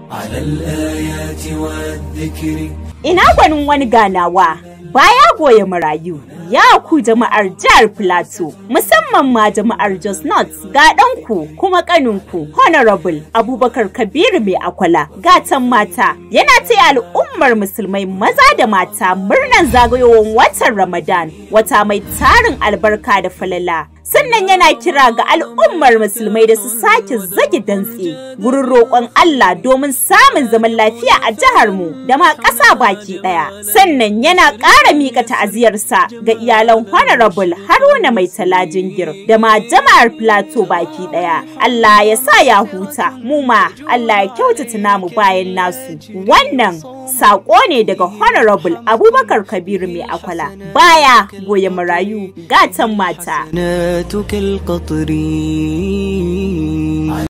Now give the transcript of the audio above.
على الآيات والذكر Ina gwanin wani ganawa baya goya marayu ya ku jama'ar jihar Plateau musamman ma jama'ar Jos North ga ɗanku kuma ƙaninku Honorable Abubakar Kabiru mai akwala gatan mata yana taya al'ummar musulmai maza da mata murnan zagayowar watan Ramadan wata mai tarin albarka da falala sannan yana kira ga al'ummar musulmai da su sake zage dantse gurin roƙon Allah domin samun zaman lafiya a jihar mu da ma ƙasa baki ɗaya sannan yana ƙara miƙa ta'aziyarsa ga iyalan honorable Haruna mai talajingir da ma jama'ar Plateau baki ɗaya Allah ya sa ya huta mu ma Allah ya kyautata namu bayan nasu wannan saƙo ne daga honorable Abubakar Kabiru mai akwala baya goye marayu gatan mata جناتك القطر